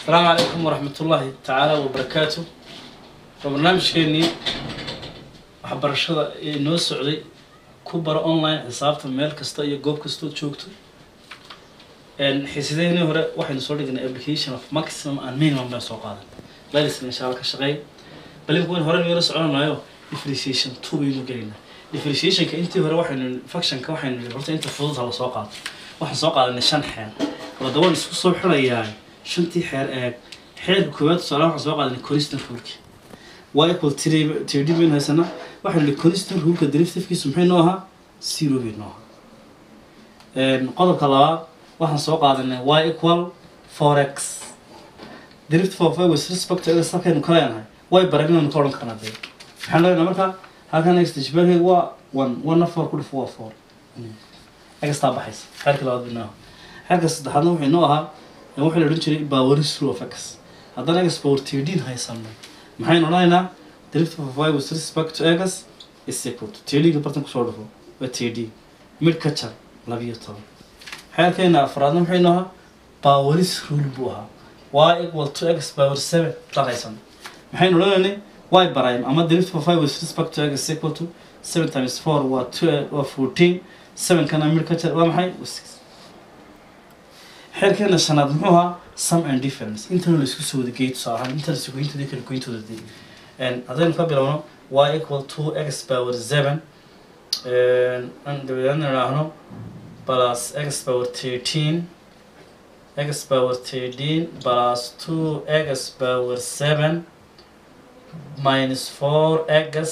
asalaamu calaykum waraxmat ullaahi tacaala wabarakaatu waa barnaamijkeenii waxbarashada ee noo socday ku baro online xisaabta meel kasta iyo goob kastood joogto xiisadeenii hore waxaynu soo dhignay application of maximum and minimum baan soo qaadan laylisna insha alla ka shaqeey balinku wayn hore nagala soconanayo differentiation two baynu gelaynaa differentiationka intii hore waxaynu functionka waxaynu nidhi horta inta fudud ha la soo qaato waxaan soo qaadanay shan xeer wadda waan isku soo xirayaa shantii xeer eeg xeerka koowaad tusaale waxaan soo qaadanay constant ruleki waa equal td baynu haysanaa waxaynu nihi constant ruleka derivativekiisu maxay noo ahaa zero bay noo ahaa qodobka labaad waxaan soo qaadanay y equal four x derivative of y with respect to x halkaynu ka leenahay way baragnaynu ka odhan karnaa dee maxaan leenahay marka halkan x dishbaalkeega waa one one four ku dhifo waa four xtaa baxaysa xeerka labaad binoo xeerka saddexaadna wuxuu inoo ahaa waxaa la odhan jiray poweris rule of x haddana x power tdin haysano maxaynu odhanaynaa derivative of y with respect to x is equal to tdga bartan kusoo dhufo waa td mid ka jar labiyo toban xeerkeena afraadna maxay inoo ahaa poweris rule buu ahaa y equal to x power seven baan haysano maxaynu odhanaynay y prime ama derivative of y with respect to x is equal to seven times four waa two waa fourteen seven kana mid ka jar waa maxay waa six xeerkeena shanaad muxuu ahaa some and difference intana la isku soo wada geey tusaale ahaan intana sugoyintooda kala goyntooda dee haddaynu ka bilowno y equal to x power seven an dabadeedna idhaahno plus x power thirteen x power thirteen plus two x power seven minus four x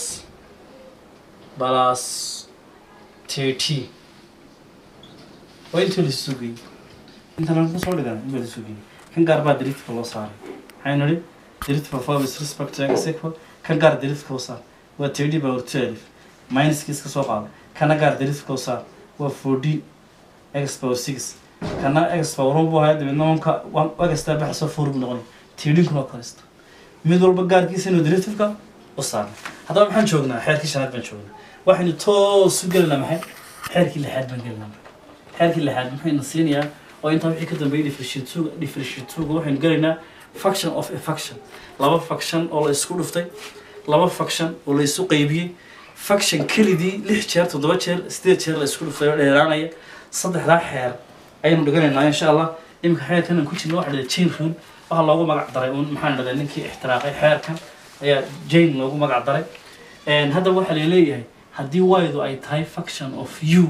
plus thirty waa intii lasu sugayay intaan kusoo dhigan in baa la sugayay kan gaar baa derivative loo saaray maxaynu nidhi derivative of with respect to x equal kan gaar derivative loo saar waa thirty power twelve minuskiis ka soo qaada kana gaar derivative loo saar waa forty x power six kana x power one buu ahaa dabeedna wanka wagastaa baxsoo four buu noqonay tiidinkuna kalista mid walba gaarkiisa inuu derivativeka u saarna haddaba maxaan joognaa xeerkii shanaad baan joognaa waxaynu toos u gelinaa maxay xeerkii lixaad baan gelinaa xeerkii lixaad maxayna siinayaa oo intaa wixii ka dambeeyay differentiatuga differentiatuga waxaynu gelaynaa function of a function laba function oo la isku dhuftay laba function oo la isu qaybiyey function kelidii lix jeer toddoba jeer sideed jeer la isku dhuftay oo dheeraanaya saddexdaa xeer ayaynu dhiganaynaa insha allah iminka xeerkan aan ku jirna waxa dhahda chain rule waxaa loogu magac daray uun maxaan dhahdaa ninkii ixtiraaqay xeerkan ayaa jane loogu magac daray hadda waxaa la leeyahay haddii y-du ay tahay function of u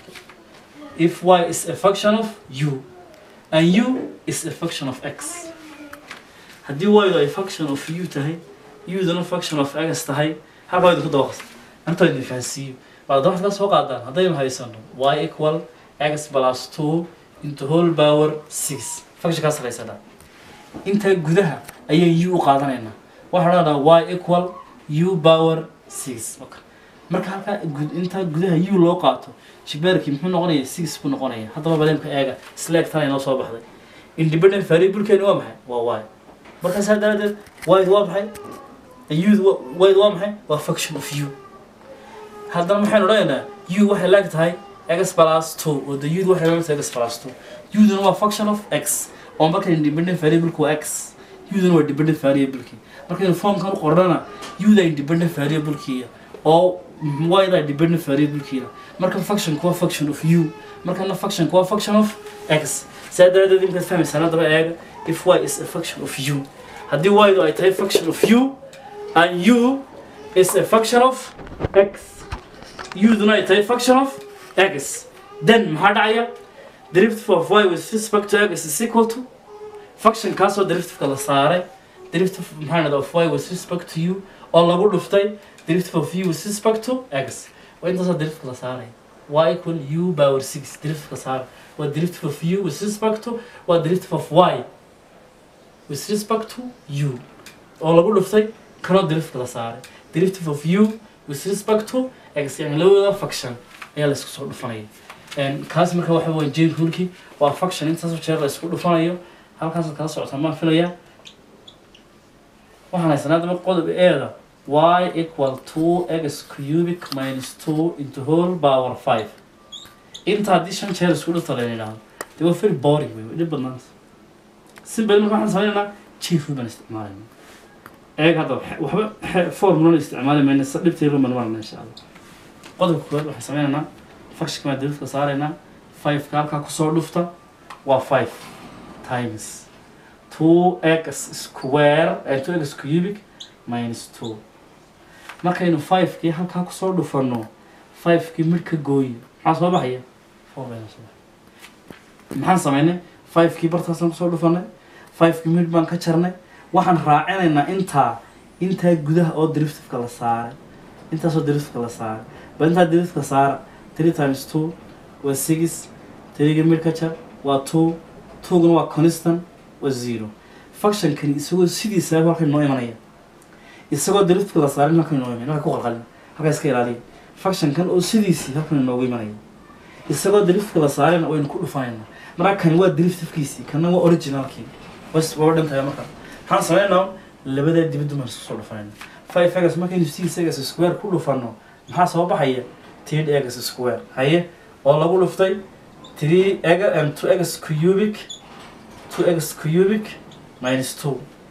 if y is a function of u and u is a function of x haddii y-du ay function of u tahay u-duna function of x tahay halka ydu ku dabaqas inta idin fahansiiyo baad waxaad ka soo qaadaan haddaynu haysano y equal x plus two into whole power six functionkaas haysanaa intaa gudaha ayay u u qaadanaynaa waxaa odhanaa y equal u power six marka halkaa intaa gudaha u loo qaato shigbaarkii muxuu noqonaya six buu noqonaya haddaba baleemka eega isla eg tana inoo soo baxday independent variablekeeni waa maxay waa y markaa saa daradeed y waa maxay ud y waa maxay waa function of u haddana maxaynu odhanaynaa u waxay laag tahay x plus two oo the ud waxay laag tahay x plus two uduna waa function of x oo marka independent variableka waa x uduna waa dependent variablekii markaynu formkan u qornana uda independent variablekiiya oo yda dependent variablekiina marka functionka waa function of u markana functionka waa function of x saa daraadeed imkaad fahmaysaan haddaba eega if y is a function of u haddii ydu ay tahay function of u and u is a function of x uduna ay tahay function of x then maxaa dhacaya derivative of y with respect to x is equal to function kaasoo derivativeka la saaray derivative maxaa dhahda of y with respect to u oo lagu dhuftay derivative of u with respect to x waa intaasoo derivativeka la saaray y equal u power six derivativeka saaray waa derivative of u with respect to waa derivative of y with respect to u oo lagu dhuftay kanoo derivativeka la saaray derivative of u with respect to x yani labadooda function ayaa la isku soo dhufanaya kaas marka waxa weya jane ruleki waa function intaasoo jeer la isku dhufanayo halkaasaad kala socotaa maan filayaa waxaan haysanaa daba qodob eeda y equal two x cubic minus two into whole power five inta haddii shan jeer isku dhufta la yidhaahdo dee waa very boring wey dhib badnaanta simple marka waxaan sameynaynaa chief root baan isticmaalayna eeg hadda waxa- waxba formulana isticmaali mayna sa dhibteeda baan marna insha allah qodobka koowaad waxaan sameynaynaa functionka baan dariifka saaraynaa fiveka halkaa kusoo dhufta waa five times two x square and two x cubic minus two markaynu fivekii halkaa kusoo dhufano fivekii midh ka gooyi maxaa soo baxaya four bayna soo baxaya maxaan sameynay fivekii bartaasaan kusoo dhufanay fivekii midh baan ka jarnay waxaan raacinaynaa intaa intaa gudaha oo driftifka la saaray intaasoo driftifka la saaray bal intaa driftifka saara three times two waa six three midh ka jar waa two twoguna waa constant waa zero functionkani isagoo sidiisa halkan noo imanaya isagoo driftifka la saarin halkan inoo imanaya halka ku qalqalin halka iska ilaaliya functionkan oo sidiisii halkan inoogu imanaya isagoo driftifka la saarina waynu ku dhufanayna marka kani waa driftifkiisii kana waa originalkii bas waa dhantahay marka maxaan sameynaa labadaa dibaddu baan isku soo dhufanayna five egas markaynu six egas square ku dhufano maxaa soo baxaya three egas square haye oo lagu dhuftay three ega and two egas cubic two egas cubic minus two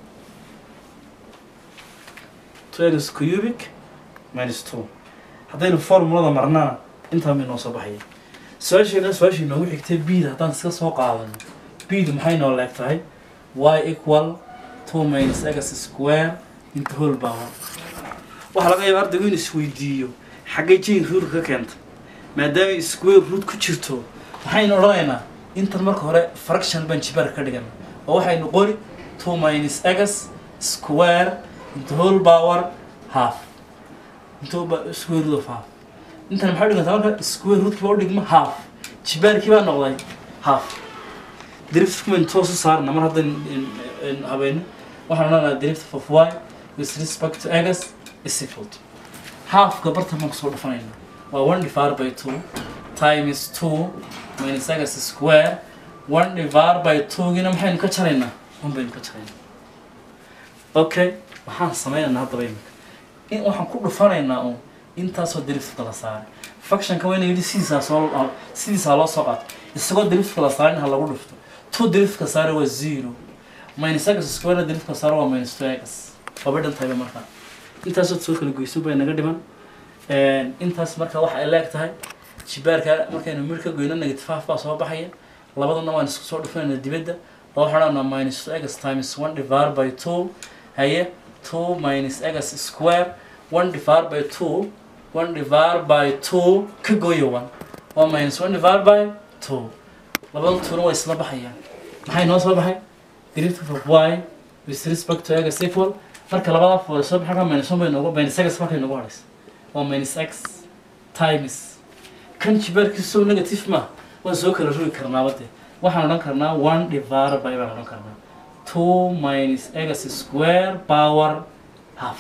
two egas cubic minus two haddaynu formulada marnana intaa may noo soo baxaya su-aasheena su-aashii noogu xigtay bida haddaan iska soo qaadano bida maxay noo leeg tahay y equal two minus x square into whole power waxaa laga yaaba ardaygu in isweydiiyo xaggay jane root ka keentay maadaama square root ku jirto waxaynu odhanaynaa intan marka hore fraction baan jibaar ka dhigana oo waxaynu qori two minus x square into whole power half into ba- square root of half intan maxay dhigantaa marka square root kiiba u dhigma half jibaarkii baa noqday half derivative man toos u saarna mar haddan habeeno waxaan odhanayaa derivative of y with respect to x is equal to halfka bartan baan kusoo dhufanayna waa one divided by two times two minus x square one divided by two gina maxaynu ka jaraynaa one baynu ka jaraynaa okay waxaan sameynaynaa haddaba imika in waxaan ku dhufanaynaa un intaasoo derivative la saaray functionka wayna yidhi sidiisaa soo sidiisaa loo soo qaato isagoo derivative la saarin ha lagu dhufto two derivative saare waa zero minus x square derivative saare waa minus two x waba dhan tahayba markaa intaasoo soo kala goyso bay naga dhiman intaas marka waxa ay leeg tahay jibaarka markaynu mir ka goyno negative half baa soo baxaya labadana waan isku soo dhufanayna dibadda oo waxaan odhanaa minus two x times one divided by two haye two minus x square one divided by two one divided by two ka gooya one waa minus one divided by two labada tuuna waa isla baxayaan maxay noo soo baxay derivative of y with respect to x equal marka labada fool soo baxay minus one bay noogu minus x markay noogu horeysa waa minus x times kan jibaarkiisu negative ma waan soo kala rogi karnaaba dee waxaan odhan karnaa one divided by baan odhan karnaa two minus x square power half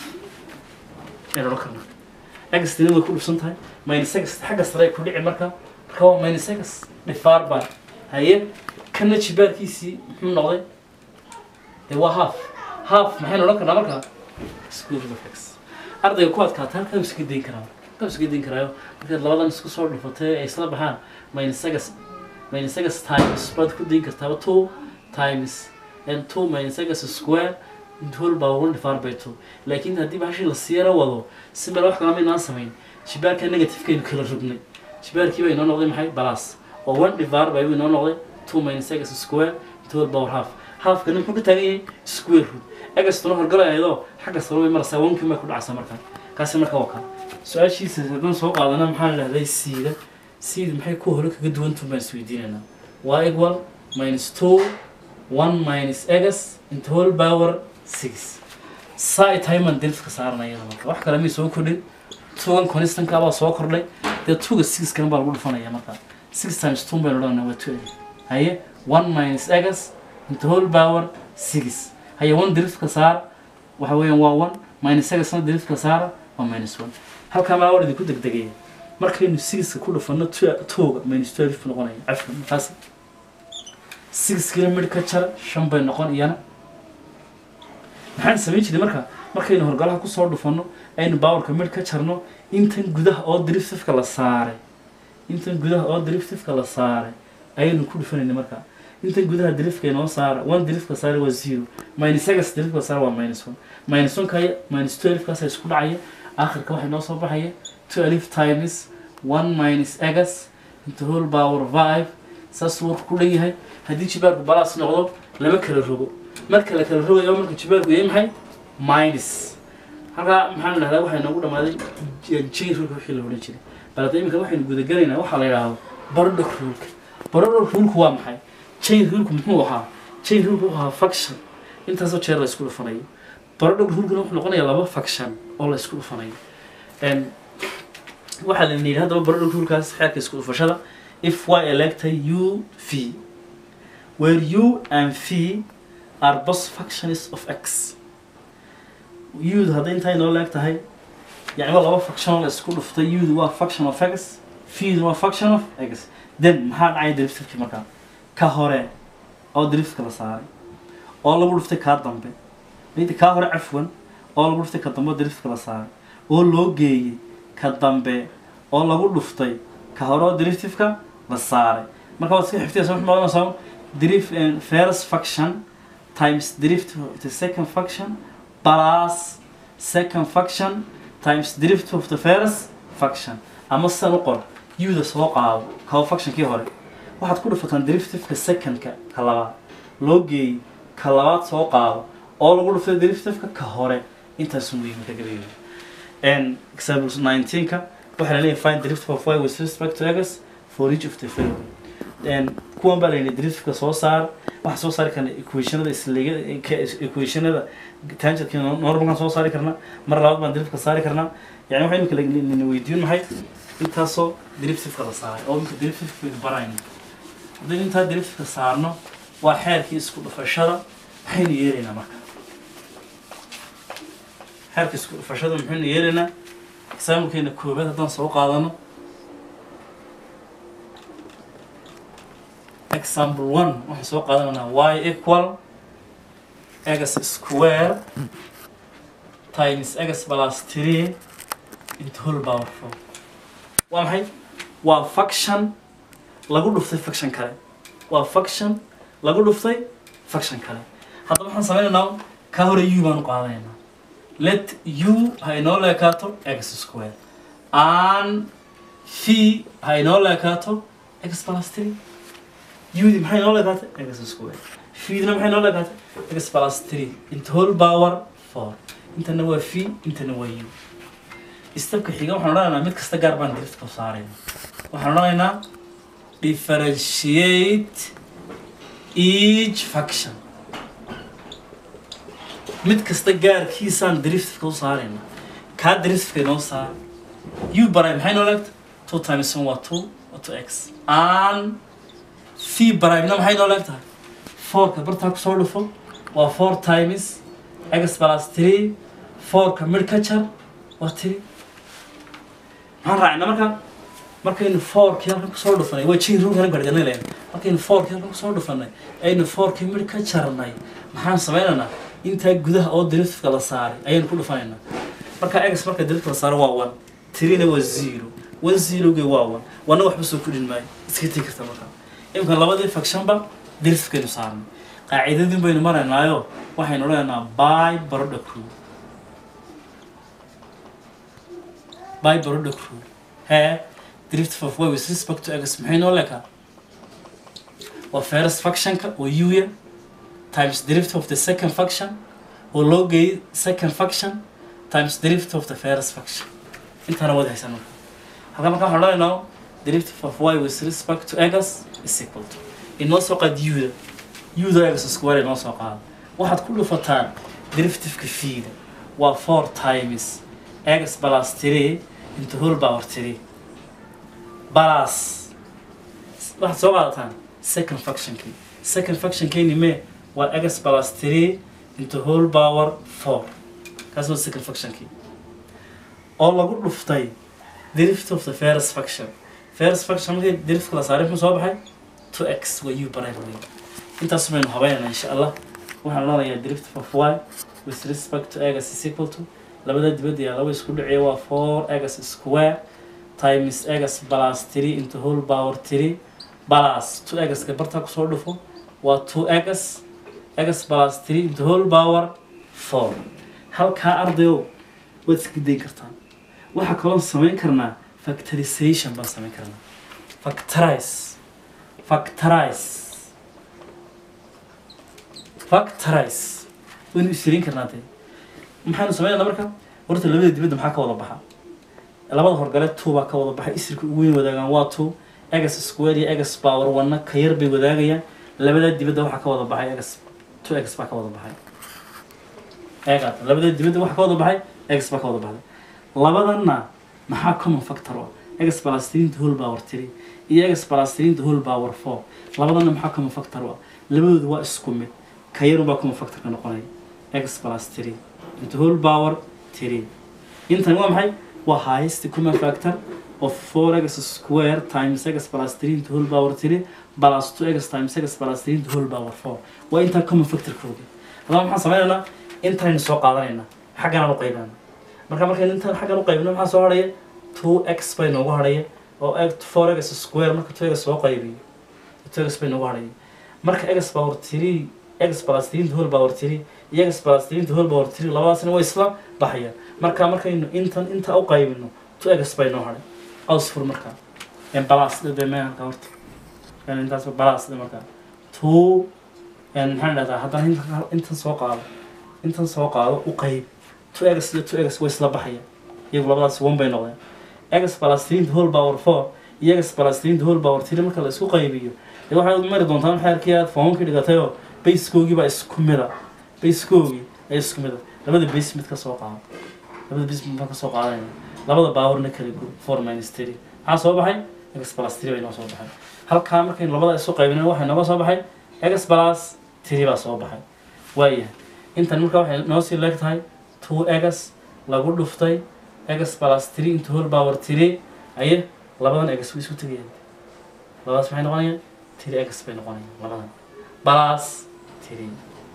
ayaan odhan karnaa x tinada ku dhufsan tahay minus x xagga sare ay ku dhici marka marka waa minus x divided by haye kana jibaarkiisii muxuu noqday dee waa half half maxaynu odhan karnaa markaa square root of x ardayga ku adkaata halkaa iska dayn karaa halkaa iska dayn karaayo markaad labadan isku soo dhufatay ay isla baxaan minus x minus x times baad ku dayn kartaaba two times and two minus x square into whole power one divided by two laakiin haddii bahashii la siyara wado si male wax kalama inaan samayn jibaarka negativekaynu kala rognay jibaarkii baa inoo noqday maxay balas oo one divided by buu inoo noqday two minus x square into whole power half halfkana muxuu ka taagan yahay square root egastuna horgalay ayadoo xagga sare way maraysaa wankii may ku dhacaysaa markaa kaasi marka waa kan su-aashiisa haddaan soo qaadana maxaa la dhahday siida siida maxay ku hore kaga duwantuun baan isweydiinaynaa waa equal minus two one minus x into whole power six saa ay tahay maan delifka saaranaya iyada marka wax kale may soo kordhin tugan constanka baa soo kordhay dee tuga six kan baa lagu dhufanaya markaa six times two baynu odhanaa waa two haye one minus x into whole power six haye one derifka saar waxa weeyaan waa one minus xna derifka saara waa minus one halkaa maa war idinku degdegaya markaynu sixka ku dhufano twoga minus twelve buu noqonaya cafka markaas six kila midh ka jara shan bay noqon iyana maxaan samayn jiray marka markaynu horgalaha kusoo dhufano aynu baawarka midh ka jarno intan gudaha oo derivativeka la saaray intan gudaha oo derivativeka la saaray ayaynu ku dhufanayna marka intan gudaha derifka inoo saara one derifka saara waa zero minus egas derifka saara waa minus one minus one kaya minus two alifkaasa isku dhacaya aakhirka waxaa inoo soo baxaya two alif times one minus egas into whole power five saas wuu ku dhan yahay haddii jibaarku balaas noqdo lama kala rogo marka la kala rogayo marka jibaarku yahay maxay minus halkaa maxaan dhahdaa waxay noogu dhamaaday chain rulka wixii la odhan jiray bal hadda iminka waxaynu gudagelaynaa waxaa la yidhaahdo barodhog rulka barodhog rulku waa maxay chain rulku muxuu ahaa chain rulku wuxuu ahaa faction intaasoo jeer la isku dhufanayo barodhog rulkuna wuxuu noqonayaa laba faction oo la isku dhufanayo waxaa la yidhi haddaba barodhog rulkaas xeerka isku dhufashada if y electa u v where u and v are both factions of x udu hadday intaa inoo leeg tahay yani waa laba faction la isku dhuftay udu waa faction of x vdu waa faction of x then maxaa dhacaya deriftifkii markaa ka hore oo deriftka la saaray oo lagu dhuftay kaa dambe mid kaa hore cafwan oo lagu dhuftay ka dambe oo deriftka la saaray oo loo geeyey ka dambe oo lagu dhuftay ka hore oo deriftifka la saaray marka waad iska xifdiyaysa wuxuu noqonaysaa derif first faction times derivative of the second faction plus second faction times derivative of the first faction ama sidan u qor uda soo qaado kao factionkii hore waxaad ku dhufataan derivativeka secondka ka labaad loo geeyey ka labaad soo qaado oo lagu dhuftay derivativeka ka hore intaasu muhiim ka gabayo example 19ka waxaa la leeyahay find derivative of y with respect to x for each of the following kuwan baa layidhi derivativeka soo saar waxaan soo saari karna equationada isliga equationada tangentka normalkan soo saari karna mar labaad baan derivativeka saari karnaa yani waxa imika lana weydiin maxay intaasoo derivativeka la saaray oo imika derivativeka barayno haddaynu intaa derivativeka saarno waa xeerkii isku dhufashada maxaynu yeelaynaa marka xeerka isku dhufashada maxaynu yeelaynaa exaamilkeena koobaad haddaan soo qaadano example one waxaan soo qaadanaynaa y equal x square times x plus three into whole power four waa maxay waa faction lagu dhuftay faction kale waa faction lagu dhuftay faction kale haddaba waxaan sameynaynaa ka hore u baan u qaadanaynaa let u ha inoo leekaato x square and v ha inoo leekaato x plus three ud maxay noo leekaatay x square fidna maxay noo leekaatay x plus three into whole power four intana waa v intana waa u istabka xiga waxaan odhanaynaa mid kasta gaar baan diriftka u saarayna waxaan odhanaynaa differentiate each faction mid kasta gaarkiisaan deriftifka u saarayna kaa deriftifka inoo saar u baray maxay noo leegta two times one waa two waa two x and v barayna maxay noo leeg tahay fourka bartaa kusoo dhufo waa four times x plus three fourka mid ka jar waa three maxaan raacna marka markaynu fourkii halkan kusoo dhufanay waa jin ruugan garganay leen markaynu fourkii halkan kusoo dhufanay aynu fourkii mid ka jarnay maxaan sameynaynaa intaa gudaha oo deriftifka la saaray ayaynu ku dhufanaynaa marka x marka deriftifka la saaray waa one threena waa zero one zeroge waa one wana waxba soo kudhin maayo iska tegi karta marka imika labadii factionba deriftifkaynu saarnay qaacidadin baynu maraynaayo waxaynu odhanaynaa by product rule by product rule hee derivative of y with respect to x maxay noo leekaa waa first factionka oo uya times derivative of the second faction oo loo geeyay second faction times derivative of the first faction intaana wada haysan marka halka marka waxaan odhanaynaa derivative of y with respect to x is equal to inoo soo qaad uda uda x square inoo soo qaado waxaad ku dhufataan derivativeka fiida waa four times x plus three into whole power three plus waxaad soo qaadataan second factionkii second factionkeeni mee waa x plus three into whole power four kaas waa second factionkii oo lagu dhuftay derivative of the first faction first faction markii derivativeka la saaray muxuu soo baxay two x waa u baray wey intaas baynu habeynaa insha allah waxaan odhanayaa derivative of y with respect to x is equal to labada dibadda yaa laba isku dhiciya waa four x square times x plus three into whole power three plus two x-ka bartaa kusoo dhufo waa two x x plus three into whole power four halkaa ardayow waad iska dayn kartaan waxaa kaloo samayn karnaa factorization baan samayn karnaa factorize factorize factorize waynu isriin karnaa dee maxaynu samaynayna marka horta labada dibadda maxaa ka wada baxa labada horgale two baa ka wada baxay isirka ugu weyn wadaagaan waa two egas square iyo egas power one ka yar bay wadaagayaan labada dibadda waxaa ka wada baxay egas two egas baa ka wada baxay eegaad labada dibadda waxaa ka wada baxay egas baa ka wada baxday labadanna maxaa common factor oo egas plus three into whole power three iyo egas plus three into whole power four labadanna maxaa common factor oo labadoodu waa isku mid ka yarun baa common factor ka noqonaya egas plus three into whole power three intan waa maxay waa highest common factor of 4x square times x plus 3 into whole power 3 plus 2x times x plus 3 into whole power 4 waa intaa common factor kooga haddaba maxaan sameynaynaa intaynu soo qaadanaynaa xagganaan u qaybinana marka markaynu intaan xaggan u qaybino maxaa soo hadhaya 2x bay noogu hadhaya oo 4x square marka 2x soo qaybiyo 2x bay noogu hadhaya marka x power 3 x plus 3 into whole power 3 iyo x plus 3 into whole power 3 labadaasna way isla baxayaan marka markaynu intan inta u qaybino 2x bay noo hadhay ausfur markaa balas dhe meelka horta intaas balas dhe markaa two maxaan dhahdaa haddana intan intan soo qaado intan soo qaado u qayb two egas iyo two egas way isla baxaya iyagu labadaas one bay noqdeen egas plus three into whole power four iyo egas plus three into whole power three marka la isku qaybiyo dee waxaad mari doontaan xeerkii aad foomkii dhigatayoo basekoogii baa isku mida basekoogii ay isku mida labada base mid ka soo qaado labada base mid ka soo qaadanaya labada baawarna kala group four minus three maxaa soo baxay x plus three bay noo soo baxay halkaa markaynu labada isu qaybina waxay nooga soo baxay x plus three baa soo baxay waayahay intan marka waxay noo sii leeg tahay two x lagu dhuftay x plus three into whole power three aye labadan x way isu tegayaan labadaas maxay noqonayaan three x bay noqonayaan labadan plus three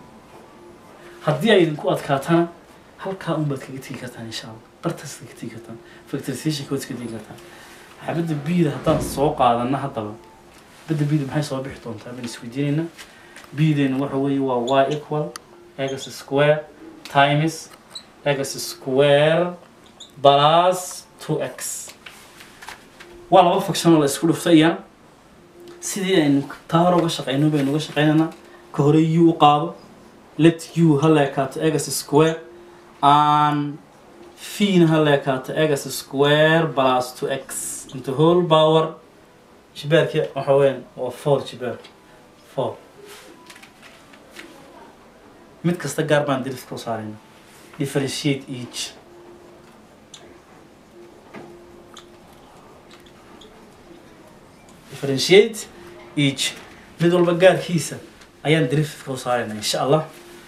haddii ay idinku adkaatana halkaa un baad kaga tegi kartaan insha allah bartaas kaga tegi kartaan factorizationka waad iska tegi kartaan xabadda bida haddaan soo qaadana haddaba badda bida maxay soo bixi doontaa baan isweydiinayna bideena waxa weeye waa y equal x square times x square plus two x waa laba function oo la isku dhufta iyana sidii aynu taa hore uga shaqeyno baynu uga shaqeynaynaa ka hore u u qaado let u ha leekaato x square and fiina ha leekaato x square plus two x into whole power jibaarki waxa weyan waa four jibaarka four mid kasta gaar baan dirifka u saarayna differentiate each differentiate each mid walba gaarkiisa ayaan dirifka u saarayna insha allah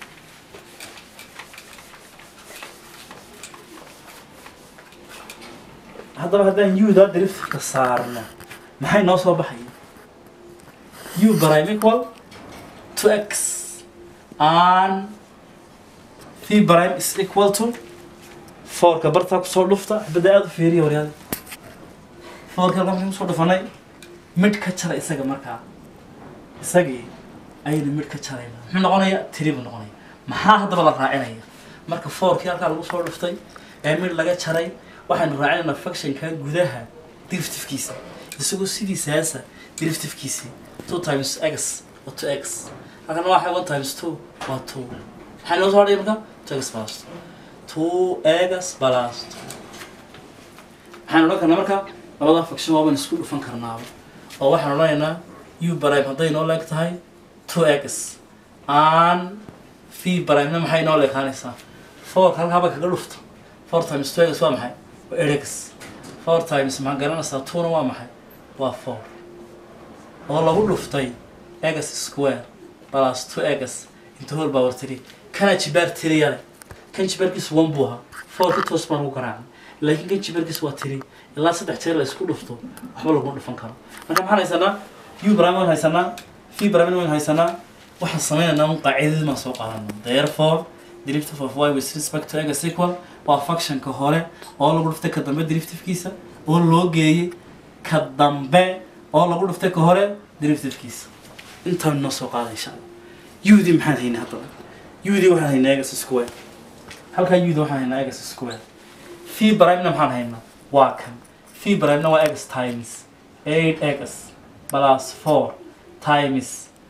haddaba haddaan u-da driftka saarno maxay noo soo baxaya u prime equal to x and v prime is equal to fourka bartaa kusoo dhufta xibada aada u fiiriya waryaada fourka halkaa markaan kusoo dhufanay midh ka jara isaga markaa isagii ayaynu midh ka jarayna muxuu noqonaya tiri buu noqonaya maxaa haddaba la raacinaya marka fourkii halkaa lagu soo dhuftay ee midh laga jaray waxaynu raacinaynaa functionka gudaha derivativekiisa isagoo sidiisaasa derivativekiisii two times x waa two x halkana waxa one times two waa two maxaa noo soo hadhaya marka two x plus two x plus two waxaan odhan karnaa marka labada function waaban isku dhufan karnaaba oo waxaan odhanaynaa u prime hadday noo leeg tahay two x and v primena maxay noo leekaanaysaa four halkaaba kaga dhufto four times two x waa maxay x four times maxaa garanaysaa twona waa maxay waa four oo lagu dhuftay x square plus two x into whole power three kana jibaar tiriya leh kan jibaarkiisu one buu ahaa four ka toos baan ugu garaacay laakiin kan jibaarkiisu waa tiri ilaa saddex jeer la isku dhufto waxba laguma dhufan karo marka maxaan haysanaa u brime waan haysanaa v brime waan haysanaa waxaan sameynaynaa un qaacidadii baan soo qaadana therefore derivative of y with respect to x equal waa functionka hore oo lagu dhuftay ka dambe derivativekiisa oo loo geeyey ka dambe oo lagu dhuftay ka hore derivativekiisa intaan noo soo qaada insha allah udii maxaan haynaa haddaba udii waxaan haynaa egas square halkaa udii waxaan haynaa egas square phi primena maxaan haynaa waa kan phi primena waa egas times eight egas plus four times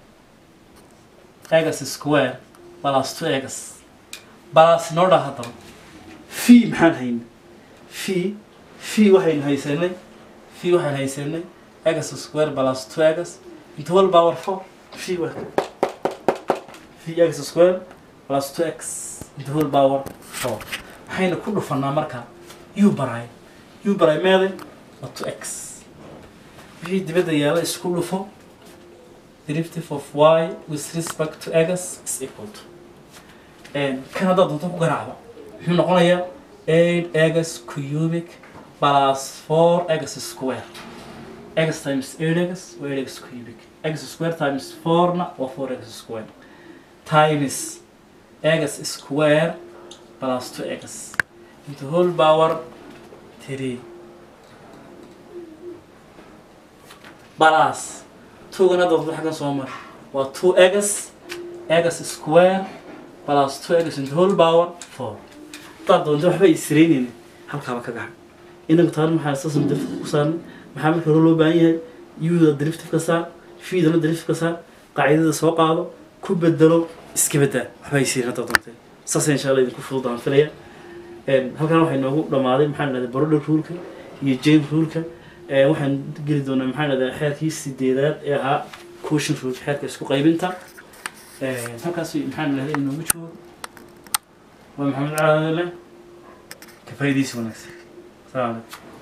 egas square plus two egas plus noo dhaa haddaba phi maxaan haynaa phi phi waxaynu haysanay phi waxaan haysanay egas square plus two egas into whole power four phi waa phi x square plus two x into whole power four waxayna ku dhufanaa marka u baray u baray meeday waa two x wixii dibadda yaala isku dhufo derivative of y with respect to x is equal to kan haddaad doonto ku garaacdo muxuu noqonayaa eight x cubic plus four x square x times eight x waa eight x cubic x square times four na waa four x square times x square plus two x into whole power three plus two-gan hadda wadada xaggan soo mar waa two x x square plus two x into whole power four haddaad doonto waxba isreynayna halkaaba ka gacan inagu taana maxaa sasan driftka ku saaran maxaa marka hore loo baahan yahay yuda driftka ka saar fiidana driftka ka saar qaacidada soo qaado ku bedelo iska bedaa waxba isreyn haddaad doonteen saas insha allah idinku fududaan filaya halkan waxay noogu dhamaaday maxaan dhahday barodha ruulka iyo jane ruulka waxaan geli doonaa maxaan dhahdaa xeerkii sideedaad ee ahaa cushion ruulka xeerka isku qaybinta halkaas maxaan dhahday inoogu joogo waa maxamed caadale ka faa'iidaysi wanaagsan salaam calaykum